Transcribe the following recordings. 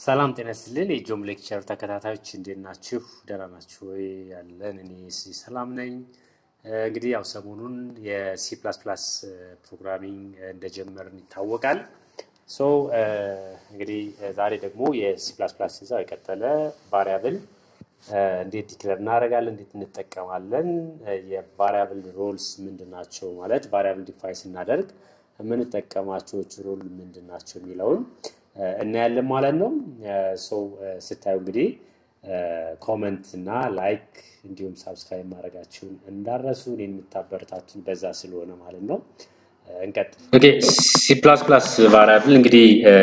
ሰላም ጤና ይስጥልን። የጆም ሌክቸር ተከታታዮች እንዴት ናችሁ? ደህና ናችሁ ወይ? ያለን እኔ ሰላም ነኝ። እንግዲህ ያው ሰሞኑን የሲ ፕላስ ፕላስ ፕሮግራሚንግ እንደጀመርን ይታወቃል። ሶ እንግዲህ ዛሬ ደግሞ የሲ ፕላስ ፕላስ እዛው የቀጠለ ቫሪያብል እንዴት ዲክለር እናደርጋለን፣ እንዴት እንጠቀማለን፣ የቫሪያብል ሮልስ ምንድን ናቸው ማለት ቫሪያብል ዲፋይ ስናደርግ የምንጠቀማቸው ሮል ምንድን ናቸው የሚለውን እናያለን ማለት ነው። ሰው ስታዩ እንግዲህ ኮመንት እና ላይክ እንዲሁም ሳብስክራይብ ማድረጋችሁን እንዳረሱ እኔን የምታበረታቱን በዛ ስለሆነ ማለት ነው። እንቀጥል። ኦኬ ሲ ፕላስ ፕላስ ቫሪያብል እንግዲህ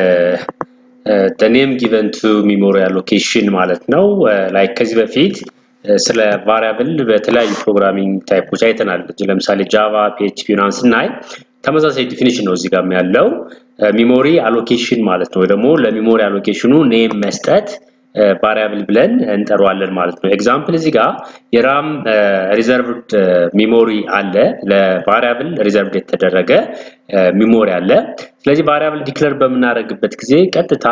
ኔም ጊቨን ቱ ሚሞሪ አሎኬሽን ማለት ነው። ላይክ ከዚህ በፊት ስለ ቫሪያብል በተለያዩ ፕሮግራሚንግ ታይፖች አይተናል። ለምሳሌ ጃቫ፣ ፒኤችፒ ምናምን ስናይ ተመሳሳይ ዲፊኒሽን ነው እዚህ ጋር ያለው ሚሞሪ አሎኬሽን ማለት ነው። ወይ ደግሞ ለሚሞሪ አሎኬሽኑ ኔም መስጠት ቫሪያብል ብለን እንጠራዋለን ማለት ነው። ኤግዛምፕል እዚህ ጋር የራም ሪዘርቭድ ሚሞሪ አለ፣ ለቫሪያብል ሪዘርቭድ የተደረገ ሚሞሪ አለ። ስለዚህ ቫሪያብል ዲክለር በምናደርግበት ጊዜ ቀጥታ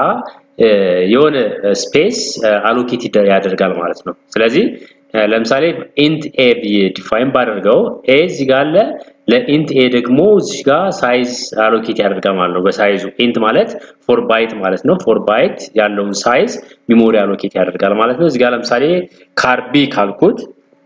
የሆነ ስፔስ አሎኬት ያደርጋል ማለት ነው። ስለዚህ ለምሳሌ ኢንት ኤ ብዬ ዲፋይን ባደርገው ኤ እዚህ ጋር አለ ለኢንት ኤ ደግሞ እዚህ ጋር ሳይዝ አሎኬት ያደርጋል ማለት ነው። በሳይዙ ኢንት ማለት ፎር ባይት ማለት ነው። ፎር ባይት ያለውን ሳይዝ ሚሞሪ አሎኬት ያደርጋል ማለት ነው። እዚህ ጋር ለምሳሌ ካር ቢ ካልኩት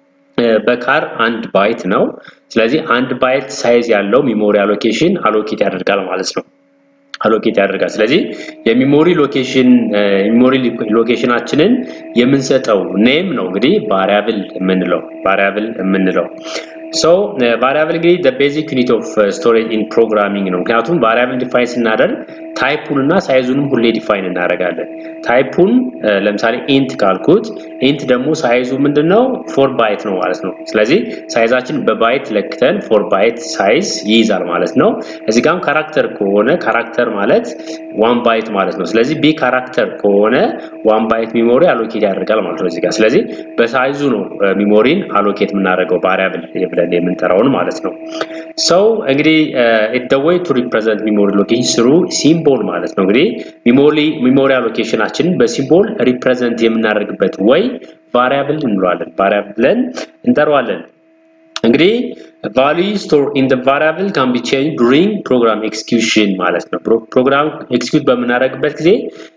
በካር አንድ ባይት ነው። ስለዚህ አንድ ባይት ሳይዝ ያለው ሚሞሪ አሎኬሽን አሎኬት ያደርጋል ማለት ነው። አሎኬት ያደርጋል። ስለዚህ የሚሞሪ ሎኬሽን የሚሞሪ ሎኬሽናችንን የምንሰጠው ኔም ነው እንግዲህ ቫሪያብል የምንለው ቫሪያብል የምንለው ሶ ቫሪያብል እንግዲህ the basic unit of storage in programming ነው። ምክንያቱም ቫሪያብል ዲፋይን ስናደርግ ታይፑን እና ሳይዙንም ሁሌ ዲፋይን እናደርጋለን። ታይፑን ለምሳሌ ኢንት ካልኩት ኢንት ደግሞ ሳይዙ ምንድነው ፎር ባይት ነው ማለት ነው። ስለዚህ ሳይዛችን በባይት ለክተን ፎር ባይት ሳይዝ ይይዛል ማለት ነው። እዚህ ጋርም ካራክተር ከሆነ ካራክተር ማለት ዋን ባይት ማለት ነው። ስለዚህ ቢ ካራክተር ከሆነ ዋን ባይት ሚሞሪ አሎኬት ያደርጋል ማለት ነው እዚህ ጋር። ስለዚህ በሳይዙ ነው ሚሞሪን አሎኬት የምናደርገው ቫሪያብል ብለን የምንጠራውን ማለት ነው። ሰው እንግዲህ the way to represent memory location through ሲምቦል ማለት ነው። እንግዲህ ሚሞሪ ሚሞሪ አሎኬሽናችንን በሲምቦል ሪፕሬዘንት የምናደርግበት ወይ ቫሪያብል እንለዋለን። ቫሪያብል ብለን እንጠራዋለን። እንግዲህ value stored in the variable can be changed during program execution ማለት ነው። ፕሮግራም ኤክስኪዩት በምናደርግበት ጊዜ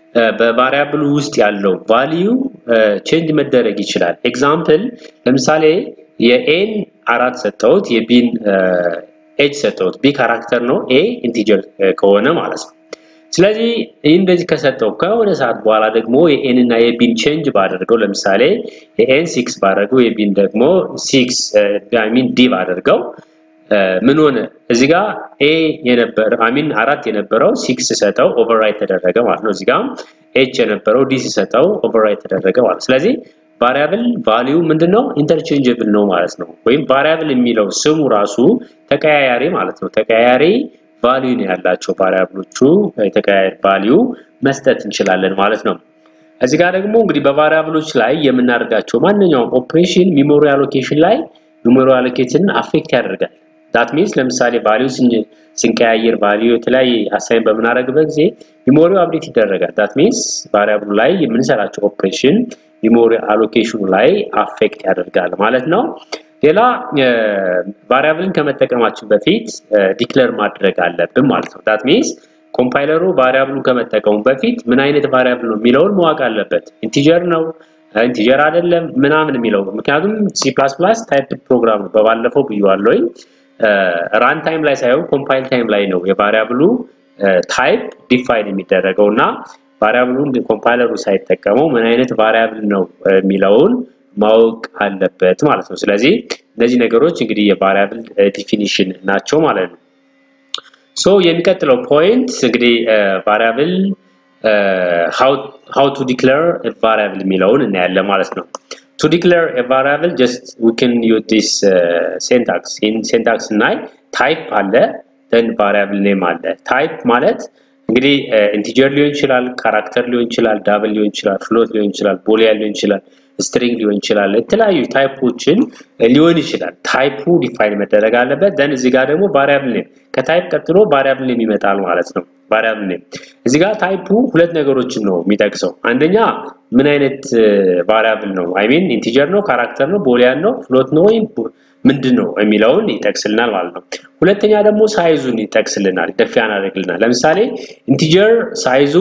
በቫሪያብል ውስጥ ያለው ቫልዩ ቼንጅ መደረግ ይችላል። ኤግዛምፕል ለምሳሌ የኤን አራት ሰጠሁት የቢን ኤጅ ሰጠሁት። ቢ ካራክተር ነው፣ ኤ ኢንቲጀር ከሆነ ማለት ነው። ስለዚህ ይህ እንደዚህ ከሰጠው ከሆነ ሰዓት በኋላ ደግሞ የኤን እና የቢን ቼንጅ ባደርገው ለምሳሌ የኤን ሲክስ ባደርገው የቢን ደግሞ ሲክስ ሚን ዲ ባደርገው ምን ሆነ? እዚህ ጋር ኤ የነበረ አሚን አራት የነበረው ሲክስ ሰጠው ኦቨርራይት ተደረገ ማለት ነው። እዚህ ጋር ኤች የነበረው ዲ ሲሰጠው ኦቨርራይት ተደረገ ማለት ስለዚህ ቫሪያብል ቫሊዩ ምንድነው? ኢንተርቼንጀብል ነው ማለት ነው። ወይም ቫሪያብል የሚለው ስሙ ራሱ ተቀያያሪ ማለት ነው። ተቀያያሪ ቫሊዩ ነው ያላቸው ቫሪያብሎቹ የተቀያያሪ ቫሊዩ መስጠት እንችላለን ማለት ነው። እዚህ ጋር ደግሞ እንግዲህ በቫሪያብሎች ላይ የምናደርጋቸው ማንኛውም ኦፕሬሽን ሚሞሪ አሎኬሽን ላይ ሚሞሪ አሎኬሽንን አፌክት ያደርጋል። ዳት ሚንስ ለምሳሌ ቫሊዩ ስንቀያየር ቫሊዩ የተለያየ አሳይን በምናደርግበት ጊዜ ሚሞሪው አፕዴት ይደረጋል። ዳት ሚንስ ቫሪያብሉ ላይ የምንሰራቸው ኦፕሬሽን ሚሞሪ አሎኬሽኑ ላይ አፌክት ያደርጋል ማለት ነው። ሌላ ቫሪያብልን ከመጠቀማችን በፊት ዲክለር ማድረግ አለብን ማለት ነው። ዳት ሚንስ ኮምፓይለሩ ቫሪያብሉን ከመጠቀሙ በፊት ምን አይነት ቫሪያብል ነው የሚለውን ማወቅ አለበት። ኢንቲጀር ነው ኢንቲጀር አይደለም ምናምን የሚለው ምክንያቱም ሲ ፕላስ ፕላስ ታይፕ ፕሮግራም ነው። በባለፈው ብያዋለሁኝ። ራን ታይም ላይ ሳይሆን ኮምፓይል ታይም ላይ ነው የቫሪያብሉ ታይፕ ዲፋይን የሚደረገው እና ቫሪያብሉን ኮምፓይለሩ ሳይጠቀመው ምን አይነት ቫሪያብል ነው የሚለውን ማወቅ አለበት ማለት ነው። ስለዚህ እነዚህ ነገሮች እንግዲህ የቫሪያብል ዲፊኒሽን ናቸው ማለት ነው። ሶ የሚቀጥለው ፖይንት እንግዲህ ቫሪያብል how to declare a variable የሚለውን እናያለን ማለት ነው። to declare a variable just we can use this uh, syntax in syntax ስናይ type አለ then variable name አለ type ማለት እንግዲህ ኢንቲጀር ሊሆን ይችላል፣ ካራክተር ሊሆን ይችላል፣ ዳብል ሊሆን ይችላል፣ ፍሎት ሊሆን ይችላል፣ ቦሊያን ሊሆን ይችላል። ስትሪንግ ሊሆን ይችላል፣ የተለያዩ ታይፖችን ሊሆን ይችላል። ታይፑ ዲፋይን መደረግ አለበት። ደን እዚህ ጋር ደግሞ ቫሪያብል ኔም ከታይፕ ቀጥሎ ቫሪያብል ኔም ይመጣል ማለት ነው። ቫሪያብል ኔም እዚህ ጋር ታይፑ ሁለት ነገሮችን ነው የሚጠቅሰው። አንደኛ ምን አይነት ቫሪያብል ነው? አይ ሚን ኢንቲጀር ነው፣ ካራክተር ነው፣ ቦሊያን ነው፣ ፍሎት ነው ወይም ምንድን ነው የሚለውን ይጠቅስልናል ማለት ነው። ሁለተኛ ደግሞ ሳይዙን ይጠቅስልናል፣ ደፊያን ያደርግልናል። ለምሳሌ ኢንቲጀር ሳይዙ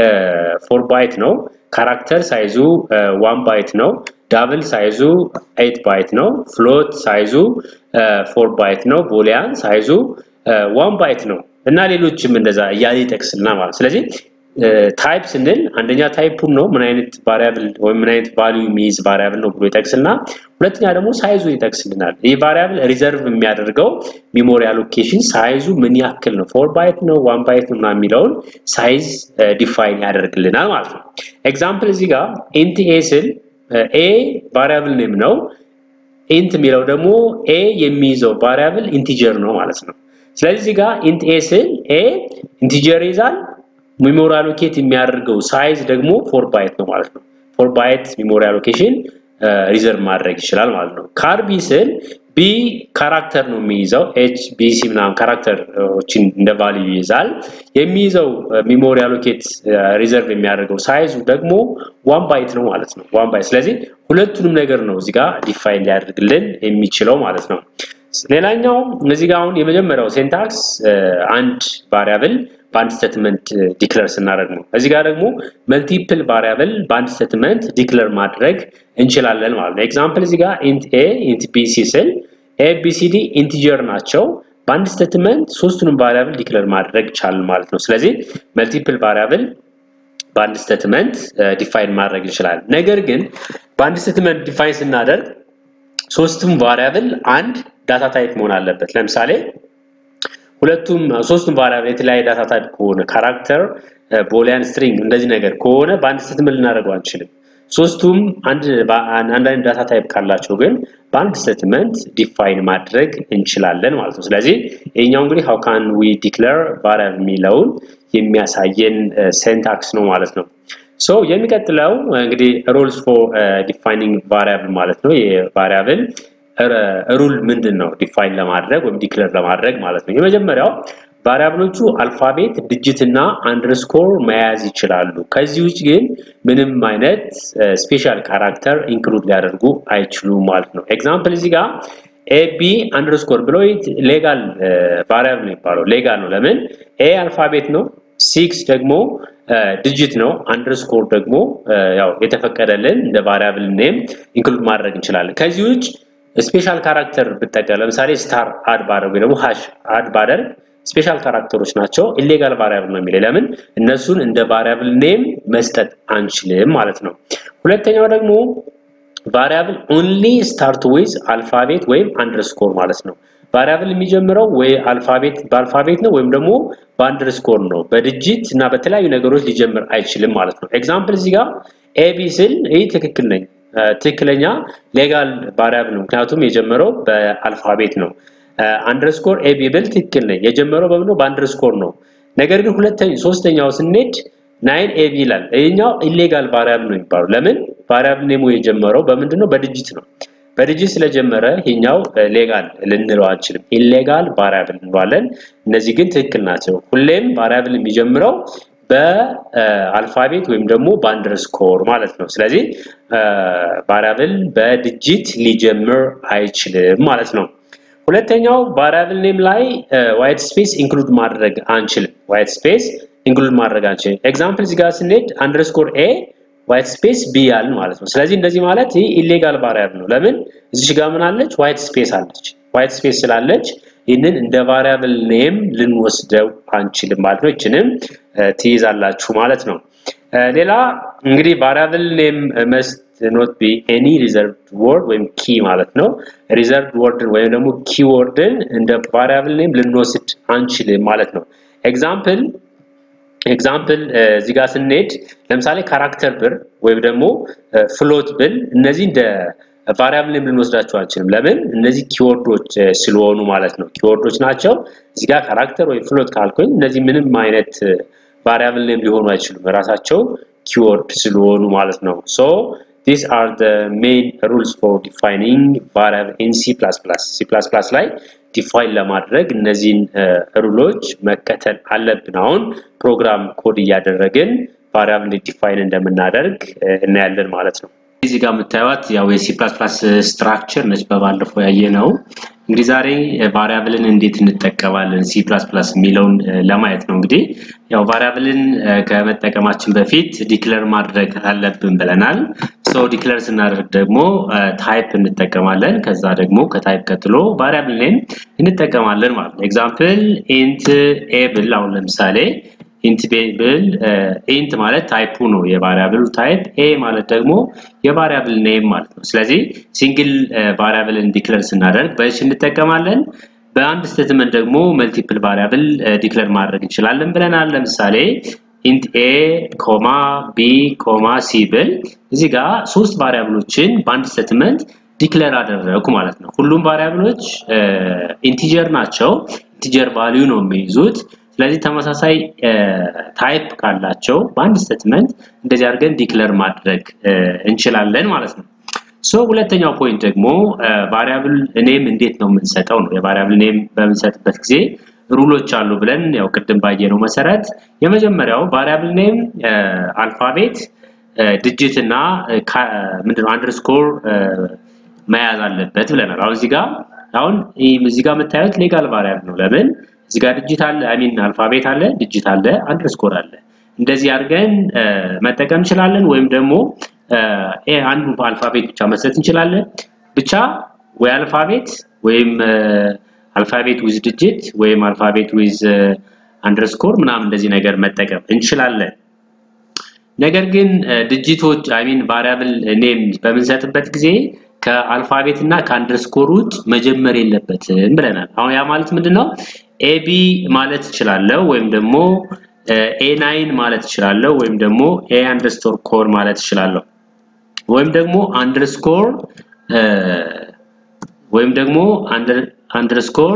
ፎር ባይት ነው፣ ካራክተር ሳይዙ ዋን ባይት ነው፣ ዳብል ሳይዙ ኤይት ባይት ነው፣ ፍሎት ሳይዙ ፎር ባይት ነው፣ ቦሊያን ሳይዙ ዋን ባይት ነው እና ሌሎችም እንደዛ እያለ ይጠቅስልናል ማለት ስለዚህ ታይፕ ስንል አንደኛ ታይፑን ነው ምን አይነት ቫሪያብል ወይም ምን አይነት ቫልዩ የሚይዝ ቫሪያብል ነው ብሎ ይጠቅስልና ሁለተኛ ደግሞ ሳይዙን ይጠቅስልናል። ይህ ቫሪያብል ሪዘርቭ የሚያደርገው ሚሞሪ አሎኬሽን ሳይዙ ምን ያክል ነው፣ ፎር ባይት ነው፣ ዋን ባይት ነው የሚለውን ሳይዝ ዲፋይን ያደርግልናል ማለት ነው። ኤግዛምፕል እዚህ ጋር ኢንት ኤ ስል ኤ ቫሪያብል ኔም ነው። ኢንት የሚለው ደግሞ ኤ የሚይዘው ቫሪያብል ኢንቲጀር ነው ማለት ነው። ስለዚህ እዚህ ጋር ኢንት ኤ ስል ኤ ኢንቲጀር ይዛል ሚሞሪ አሎኬት የሚያደርገው ሳይዝ ደግሞ ፎር ባይት ነው ማለት ነው። ፎር ባይት ሚሞሪ አሎኬሽን ሪዘርቭ ማድረግ ይችላል ማለት ነው። ካር ቢ ስል ቢ ካራክተር ነው የሚይዘው ኤች ቢ ሲ ምናምን ካራክተሮችን እንደ ቫልዩ ይይዛል። የሚይዘው ሚሞሪ አሎኬት ሪዘርቭ የሚያደርገው ሳይዙ ደግሞ ዋን ባይት ነው ማለት ነው። ዋን ባይት ስለዚህ ሁለቱንም ነገር ነው እዚህ ጋር ዲፋይን ሊያደርግልን የሚችለው ማለት ነው። ሌላኛው እዚህ ጋር አሁን የመጀመሪያው ሴንታክስ አንድ ቫሪያብል በአንድ ስቴትመንት ዲክለር ስናደርግ ነው። እዚህ ጋር ደግሞ መልቲፕል ቫሪያብል በአንድ ስቴትመንት ዲክለር ማድረግ እንችላለን ማለት ነው። ኤግዛምፕል እዚህ ጋር ኢንት ኤ ኢንት ቢ ሲ ስል ኤ ቢ ሲ ዲ ኢንቲጀር ናቸው። በአንድ ስቴትመንት ሶስቱንም ቫሪያብል ዲክለር ማድረግ ይቻላል ማለት ነው። ስለዚህ መልቲፕል ቫሪያብል በአንድ ስቴትመንት ዲፋይን ማድረግ እንችላለን። ነገር ግን በአንድ ስቴትመንት ዲፋይን ስናደርግ ሶስቱም ቫሪያብል አንድ ዳታ ታይፕ መሆን አለበት። ለምሳሌ ሁለቱም ሶስቱም ቫሪያብል የተለያየ ዳታ ታይፕ ከሆነ ካራክተር፣ ቦሊያን፣ ስትሪንግ እንደዚህ ነገር ከሆነ በአንድ ስቴትመንት ልናደርገው አንችልም። ሶስቱም አንድ አንድ አይነት ዳታ ታይፕ ካላቸው ግን በአንድ ስቴትመንት ዲፋይን ማድረግ እንችላለን ማለት ነው። ስለዚህ ይሄኛው እንግዲህ ሃው ካን ዊ ዲክለር ቫሪያብል የሚለውን የሚያሳየን ሴንታክስ ነው ማለት ነው። ሶ የሚቀጥለው እንግዲህ ሩልስ ፎር ዲፋይኒንግ ቫሪያብል ማለት ነው። የቫሪያብል ሩል ምንድን ነው ዲፋይን ለማድረግ ወይም ዲክለር ለማድረግ ማለት ነው። የመጀመሪያው ቫሪያብሎቹ አልፋቤት፣ ዲጂት እና አንደርስኮር መያዝ ይችላሉ። ከዚህ ውጭ ግን ምንም አይነት ስፔሻል ካራክተር ኢንክሉድ ሊያደርጉ አይችሉም ማለት ነው። ኤግዛምፕል እዚህ ጋር ኤቢ አንደርስኮር ብለው ሌጋል ቫሪያብል ነው የሚባለው። ሌጋል ነው። ለምን ኤ አልፋቤት ነው፣ ሲክስ ደግሞ ዲጂት ነው። አንደርስኮር ደግሞ ያው የተፈቀደልን እንደ ቫሪያብል ኔም ኢንክሉድ ማድረግ እንችላለን። ከዚህ ውጭ ስፔሻል ካራክተር ብጠቀም ለምሳሌ ስታር አድ ባደርግ ወይ ደግሞ ሃሽ አድ ባደርግ ስፔሻል ካራክተሮች ናቸው። ኢሌጋል ቫሪያብል ነው የሚለው ለምን እነሱን እንደ ቫሪያብል ኔም መስጠት አንችልም ማለት ነው። ሁለተኛው ደግሞ ቫሪያብል ኦንሊ ስታርት ዊዝ አልፋቤት ወይም አንደርስኮር ማለት ነው። ቫሪያብል የሚጀምረው ወይ አልፋቤት በአልፋቤት ነው ወይም ደግሞ በአንደርስኮር ነው። በድጅት እና በተለያዩ ነገሮች ሊጀምር አይችልም ማለት ነው። ኤግዛምፕል እዚህ ጋር ኤቢ ስል ይህ ትክክል ነኝ ትክክለኛ ሌጋል ቫሪያብል ነው፣ ምክንያቱም የጀመረው በአልፋቤት ነው። አንደርስኮር ኤቢ ብል ትክክል ነኝ፣ የጀመረው በምነው በአንደርስኮር ነው። ነገር ግን ሁለተኛ ሶስተኛው ስንሄድ ናይን ኤቢ ይላል። ይሄኛው ኢሌጋል ቫሪያብል ነው የሚባለው። ለምን ቫሪያብል ኔሙ የጀመረው በምንድን ነው? በድጅት ነው። በድጅት ስለጀመረ ይሄኛው ሌጋል ልንለው አንችልም። ኢሌጋል ቫሪያብል እንለዋለን። እነዚህ ግን ትክክል ናቸው። ሁሌም ቫሪያብል የሚጀምረው በአልፋቤት ወይም ደግሞ በአንደርስኮር ማለት ነው። ስለዚህ ቫሪያብል በድጅት ሊጀምር አይችልም ማለት ነው። ሁለተኛው ቫሪያብል ኔም ላይ ዋይት ስፔስ ኢንክሉድ ማድረግ አንችልም። ዋይት ስፔስ ኢንክሉድ ማድረግ አንችልም። ኤግዛምፕል እዚህ ጋር ስንሄድ አንደርስኮር ኤ ዋይት ስፔስ ቢ ያልን ማለት ነው። ስለዚህ እንደዚህ ማለት ይህ ኢሌጋል ቫሪያብል ነው። ለምን እዚች ጋር ምን አለች? ዋይት ስፔስ አለች። ዋይት ስፔስ ስላለች ይህንን እንደ ቫሪያብል ኔም ልንወስደው አንችልም ማለት ነው። ይችንም ትይዛላችሁ ማለት ነው። ሌላ እንግዲህ ቫሪያብል ኔም መስት ኖት ቢ ኤኒ ሪዘርቭድ ወርድ ወይም ኪ ማለት ነው። ሪዘርቭድ ወርድን ወይም ደግሞ ኪወርድን እንደ ቫሪያብል ኔም ልንወስድ አንችልም ማለት ነው። ኤግዛምፕል ኤግዛምፕል እዚህ ጋር ስንሄድ ለምሳሌ ካራክተር ብር ወይም ደግሞ ፍሎት ብል እነዚህ እንደ ቫሪያብል ኔም ልንወስዳቸው አንችልም። ለምን? እነዚህ ኪወርዶች ስለሆኑ ማለት ነው። ኪወርዶች ናቸው። እዚህ ጋር ካራክተር ወይም ፍሎት ካልኩኝ እነዚህ ምንም አይነት ቫሪያብል ኔም ሊሆኑ አይችሉም። ራሳቸው ኪወርድ ስለሆኑ ማለት ነው። ሶ these are the main rules for defining variable in C++. C++ ላይ ዲፋይን ለማድረግ እነዚህን ሩሎች መከተል አለብን። አሁን ፕሮግራም ኮድ እያደረግን ቫሪያብል ዲፋይን እንደምናደርግ እናያለን ማለት ነው። እዚህ ጋር የምታዩት ያው የሲ ስትራክቸር ነች፣ በባለፈው ያየ ነው። እንግዲህ ዛሬ ቫሪያብልን እንዴት እንጠቀማለን ሲ የሚለውን ለማየት ነው። እንግዲህ ያው ቫሪያብልን ከመጠቀማችን በፊት ዲክለር ማድረግ አለብን ብለናል። ሶ ዲክለር ስናደርግ ደግሞ ታይፕ እንጠቀማለን። ከዛ ደግሞ ከታይፕ ቀጥሎ ቫሪያብል ኔም እንጠቀማለን ማለት ነው። ኤግዛምፕል ኢንት ኤብል አሁን ለምሳሌ ኢንት ብል ኢንት ማለት ታይፑ ነው የቫሪያብሉ ታይፕ፣ ኤ ማለት ደግሞ የቫሪያብል ኔም ማለት ነው። ስለዚህ ሲንግል ቫሪያብልን ዲክለር ስናደርግ በእሺ እንጠቀማለን። በአንድ ስቴትመንት ደግሞ መልቲፕል ቫሪያብል ዲክለር ማድረግ እንችላለን ብለናል። ለምሳሌ ኢንት ኤ ኮማ ቢ ኮማ ሲ ብል እዚህ ጋር ሶስት ቫሪያብሎችን በአንድ ስቴትመንት ዲክለር አደረኩ ማለት ነው። ሁሉም ቫሪያብሎች ኢንቲጀር ናቸው። ኢንቲጀር ቫልዩ ነው የሚይዙት። ስለዚህ ተመሳሳይ ታይፕ ካላቸው በአንድ ስቴትመንት እንደዚህ አድርገን ዲክለር ማድረግ እንችላለን ማለት ነው። ሶ ሁለተኛው ፖይንት ደግሞ ቫሪያብል ኔም እንዴት ነው የምንሰጠው ነው። የቫሪያብል ኔም በምንሰጥበት ጊዜ ሩሎች አሉ ብለን ያው ቅድም ባየነው መሰረት የመጀመሪያው ቫሪያብል ኔም አልፋቤት፣ ድጅት እና ምንድነው አንደርስኮር መያዝ አለበት ብለናል። አሁን እዚህ ጋር አሁን እዚህ ጋር የምታዩት ሌጋል ቫሪያብል ነው። ለምን እዚህ ጋር ድጅት አለ፣ አይ ሚን አልፋቤት አለ፣ ድጅት አለ፣ አንደርስኮር አለ። እንደዚህ አድርገን መጠቀም እንችላለን። ወይም ደግሞ አንዱ አልፋቤት ብቻ መስጠት እንችላለን። ብቻ ወይ አልፋቤት ወይም አልፋቤት ዊዝ ድጅት ወይም አልፋቤት ዊዝ አንደርስኮር ምናምን እንደዚህ ነገር መጠቀም እንችላለን። ነገር ግን ድጅቶች አይ ሚን ቫሪያብል ኔም በምንሰጥበት ጊዜ ከአልፋቤት እና ከአንደርስኮር ውጭ መጀመር የለበትም ብለናል። አሁን ያ ማለት ምንድን ነው? ኤቢ ማለት እችላለሁ ወይም ደግሞ ኤ ናይን ማለት እችላለሁ ወይም ደግሞ ኤ አንደርስኮር ኮር ማለት እችላለሁ ወይም ደግሞ አንደርስኮር ወይም ደግሞ አንደርስኮር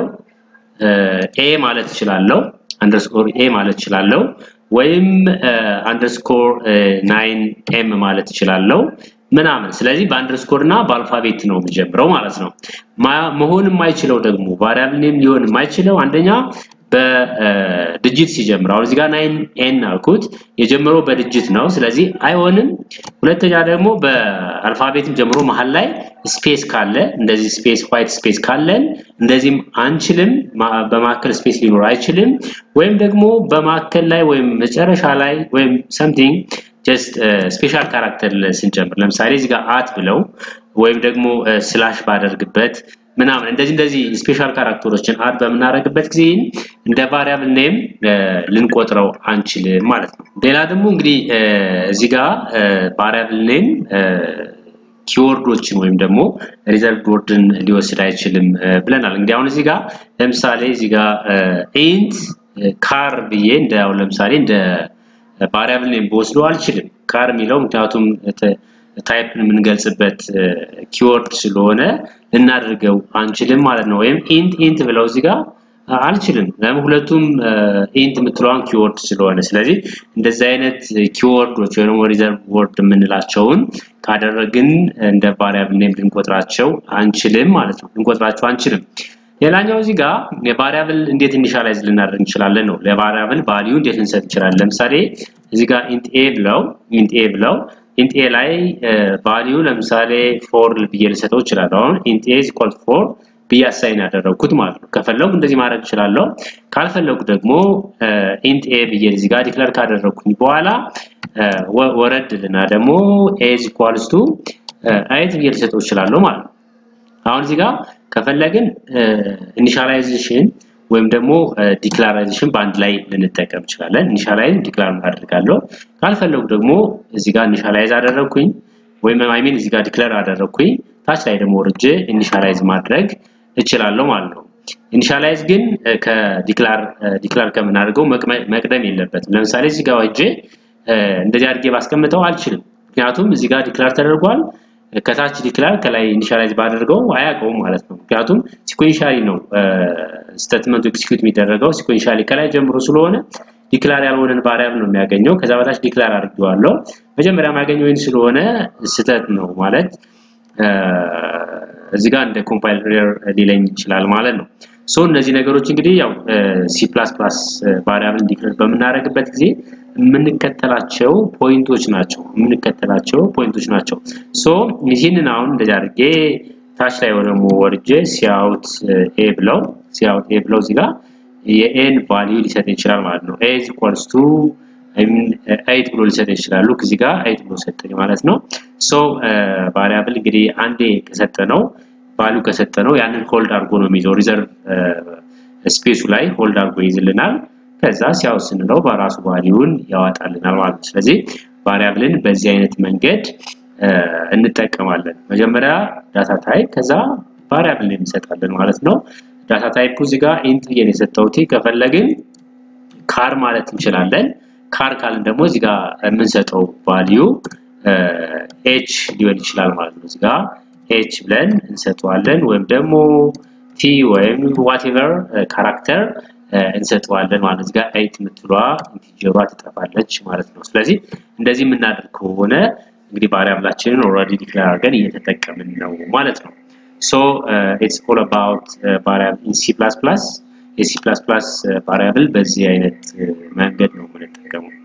ኤ ማለት እችላለሁ አንደርስኮር ኤ ማለት እችላለሁ ወይም አንደርስኮር ናይን ኤም ማለት እችላለሁ ምናምን። ስለዚህ በአንደርስኮር እና በአልፋቤት ነው የሚጀምረው ማለት ነው። መሆን የማይችለው ደግሞ ቫሪያብል ኔም ሊሆን የማይችለው አንደኛ በድጅት ሲጀምር አሁን እዚህ ጋር ናይን ኤን አልኩት የጀመረው በድጅት ነው። ስለዚህ አይሆንም። ሁለተኛ ደግሞ በአልፋቤትም ጀምሮ መሀል ላይ ስፔስ ካለ እንደዚህ ስፔስ ዋይት ስፔስ ካለን እንደዚህም አንችልም። በማዕከል ስፔስ ሊኖር አይችልም። ወይም ደግሞ በማዕከል ላይ ወይም መጨረሻ ላይ ወይም ሰምቲንግ ጀስት ስፔሻል ካራክተር ስንጨምር ለምሳሌ እዚህ ጋር አት ብለው ወይም ደግሞ ስላሽ ባደርግበት ምናምን እንደዚህ እንደዚህ ስፔሻል ካራክተሮችን አድ በምናደርግበት ጊዜ እንደ ቫሪያብል ኔም ልንቆጥረው አንችልም ማለት ነው። ሌላ ደግሞ እንግዲህ እዚህ ጋር ቫሪያብል ኔም ኪወርዶችን ወይም ደግሞ ሪዘርቭ ወርድን ሊወስድ አይችልም ብለናል። እንግዲህ አሁን እዚህ ጋር ለምሳሌ እዚህ ጋር ኢንት ካር ብዬ እንደ አሁን ለምሳሌ እንደ ቫሪያብል ኔም በወስዶ አልችልም። ካር የሚለው ምክንያቱም ታይፕን የምንገልጽበት ኪወርድ ስለሆነ ልናደርገው አንችልም ማለት ነው። ወይም ኢንት ኢንት ብለው እዚህ ጋር አልችልም። ለምን ሁለቱም ኢንት የምትለዋን ኪወርድ ስለሆነ፣ ስለዚህ እንደዚህ አይነት ኪወርዶች ወይ ደግሞ ሪዘርቭ ወርድ የምንላቸውን ካደረግን እንደ ቫሪያብል ኔም ልንቆጥራቸው አንችልም ማለት ነው። ልንቆጥራቸው አንችልም። ሌላኛው እዚህ ጋር የቫሪያብል እንዴት ኢኒሻላይዝ ልናደርግ እንችላለን ነው። ለቫሪያብል ቫልዩ እንዴት ልንሰጥ እንችላለን? ለምሳሌ እዚህ ጋር ኢንት ኤ ብለው ኢንት ኤ ብለው ኢንት ኤ ላይ ቫልዩ ለምሳሌ ፎር ብዬ ልሰጠው እችላለሁ። አሁን ኢንት ኤ ኢኳል ፎር ብዬ አሳይን ያደረግኩት ማለት ነው። ከፈለጉ እንደዚህ ማድረግ እችላለሁ። ካልፈለጉ ደግሞ ኢንት ኤ ብዬ እዚህ ጋር ዲክለር ካደረግኩኝ በኋላ ወረድልና ደግሞ ኤ ኢኳልስ ቱ አይት ብዬ ልሰጠው እችላለሁ ማለት ነው። አሁን እዚህ ጋር ከፈለግን ኢኒሻላይዜሽን ወይም ደግሞ ዲክላራይዜሽን በአንድ ላይ ልንጠቀም እንችላለን። ኢኒሻላይዝ ዲክላር አደርጋለሁ። ካልፈለጉ ደግሞ እዚህ ጋር ኢኒሻላይዝ አደረግኩኝ ወይም አይሚን እዚህ ጋር ዲክላር አደረግኩኝ ታች ላይ ደግሞ ወርጄ ኢኒሻላይዝ ማድረግ እችላለሁ ማለት ነው። ኢኒሻላይዝ ግን ከዲክላር ዲክላር ከምናደርገው መቅደም የለበትም። ለምሳሌ እዚህ ጋር ወጄ እንደዚህ አድርጌ ባስቀምጠው አልችልም። ምክንያቱም እዚህ ጋር ዲክላር ተደርጓል። ከታች ዲክላር ከላይ ኢኒሻላይዝ ባደርገው አያውቀውም ማለት ነው። ምክንያቱም ሲኮንሻሊ ነው ስቴትመንቱ ኤክሲኪዩት የሚደረገው ሲኮንሻሊ ከላይ ጀምሮ ስለሆነ ዲክላር ያልሆነን ቫሪያብል ነው የሚያገኘው። ከዛ በታች ዲክላር አድርጌዋለሁ። መጀመሪያ የማገኘው ይህን ስለሆነ ስህተት ነው ማለት እዚህ ጋር እንደ ኮምፓይለር ሊለኝ ይችላል ማለት ነው። ሶ እነዚህ ነገሮች እንግዲህ ያው ሲ ፕላስ ፕላስ ቫሪያብል ዲክሌር በምናደርግበት ጊዜ የምንከተላቸው ፖይንቶች ናቸው የምንከተላቸው ፖይንቶች ናቸው። ሶ ይህንን አሁን እንደዚህ አድርጌ ታች ላይ ደግሞ ወርጄ ሲያውት ኤ ብለው ሲያውት ኤ ብለው እዚህ ጋር የኤን ቫልዩ ሊሰጥ ይችላል ማለት ነው። ኤ ኢዝ ኢኳልስ ቱ ኤይት ብሎ ሊሰጥ ይችላል። ሉክ እዚህ ጋር ኤይት ብሎ ሰጠኝ ማለት ነው። ሶ ቫሪያብል እንግዲህ አንዴ ከሰጠ ነው ቫልዩ ከሰጠ ነው ያንን ሆልድ አድርጎ ነው የሚይዘው ሪዘርቭ ስፔሱ ላይ ሆልድ አድርጎ ይይዝልናል። ከዛ ሲያው ስንለው በራሱ ቫልዩን ያወጣልናል ማለት ነው። ስለዚህ ቫሪያብልን በዚህ አይነት መንገድ እንጠቀማለን። መጀመሪያ ዳታ ታይፕ ከዛ ቫሪያብል እንሰጣለን ማለት ነው። ዳታ ታይፑ እዚህ ጋር ኢንት ብዬ ነው የሰጠሁት። ከፈለግን ካር ማለት እንችላለን። ካር ካልን ደግሞ እዚህ ጋር የምንሰጠው ቫልዩ ኤች ሊሆን ይችላል ማለት ነው። እዚህ ጋር ኤች ብለን እንሰጠዋለን ወይም ደግሞ ቲ ወይም ዋቴቨር ካራክተር እንሰጠዋለን ማለት ነው። እዚህ ጋር ኤይት የምትሏ ኢንቲጀሯ ትጠፋለች ማለት ነው። ስለዚህ እንደዚህ የምናደርግ ከሆነ እንግዲህ ቫሪያብላችንን ኦልሬዲ ዲክሌር አድርገን እየተጠቀምን ነው ማለት ነው። ሶ ኢትስ ኦል አባውት ቫሪያብል ኢን ሲ ፕላስ ፕላስ የሲ ፕላስ ፕላስ ቫሪያብል በዚህ አይነት መንገድ ነው የምንጠቀመው።